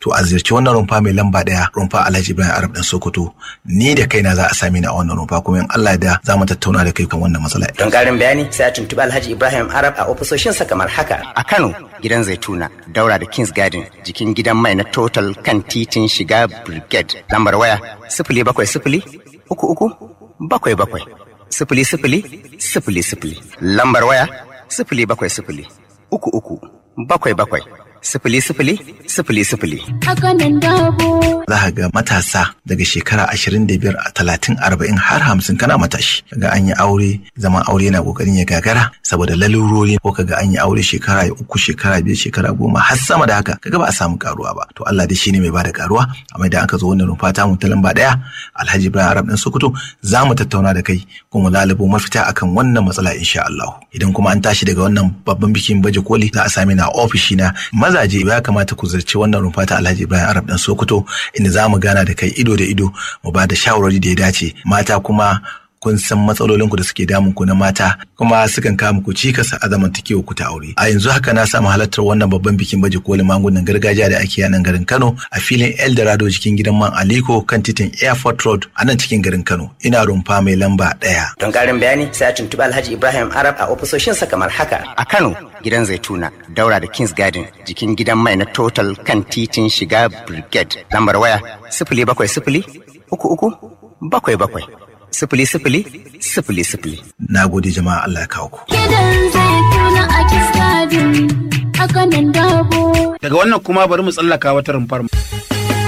to a ziyarci wannan rumfa mai lamba ɗaya rumfa Alhaji Ibrahim Arab dan Sokoto ni da kaina za a sami ni a wannan rumfa kuma in Allah da za mu tattauna da kai kan wannan matsala. Don ƙarin bayani sai a tuntuɓi Alhaji Ibrahim Arab a ofisoshinsa kamar haka. A Kano gidan Zaituna daura da Kings Garden jikin gidan mai na Total kan titin shiga Brigade lambar waya sifili bakwai sifili uku uku bakwai bakwai sifili sifili sifili sifili lambar waya sifili bakwai sifili uku uku bakwai bakwai sifili sifili sifili sifili. Hakanan dabo. Za ka ga matasa daga shekara ashirin da biyar a talatin arba'in har hamsin kana matashi. Kaga an yi aure zaman aure yana kokarin ya gagara saboda lalurori ko kaga an yi aure shekara uku shekara biyar shekara goma har sama da haka kaga ba a samu karuwa ba. To Allah dai shine mai bada karuwa amma idan aka zo wannan rumfa ta mu ta lamba daya Alhaji Ibrahim Arab ɗan Sokoto za mu tattauna da kai kuma lalubo mafita akan wannan matsala insha Allah. Idan kuma an tashi daga wannan babban bikin baje koli za a sami na ofishi na mazaje ya kamata ku zarci wannan rumfa ta Alhaji Ibrahim Arab dan Sokoto inda za mu gana da kai ido da ido mu ba da shawarwari da ya dace mata kuma kun san matsalolin ku da suke damun ku na mata kuma sukan kawo muku cikas a zamantakewa ku ta aure a yanzu haka na samu halartar wannan babban bikin baje kolin magungunan gargajiya da ake a nan garin Kano a filin Eldorado cikin gidan man Aliko kan titin Airport Road a nan cikin garin Kano ina rumfa mai lamba ɗaya. Don ƙarin bayani sai a tuntuɓi Alhaji Ibrahim Arab a ofisoshinsa kamar haka. A Kano gidan Zaituna daura da Kings Garden jikin gidan mai na Total kan titin shiga Brigade lambar waya sifili bakwai sifili uku uku bakwai bakwai sifili sifili sifili sifili. Na gode jama'a Allah ya kawo ku. Gidan zaituna a Kings Garden. Hakanan dabo. Daga wannan kuma bari mu tsallaka wata rumfar mu.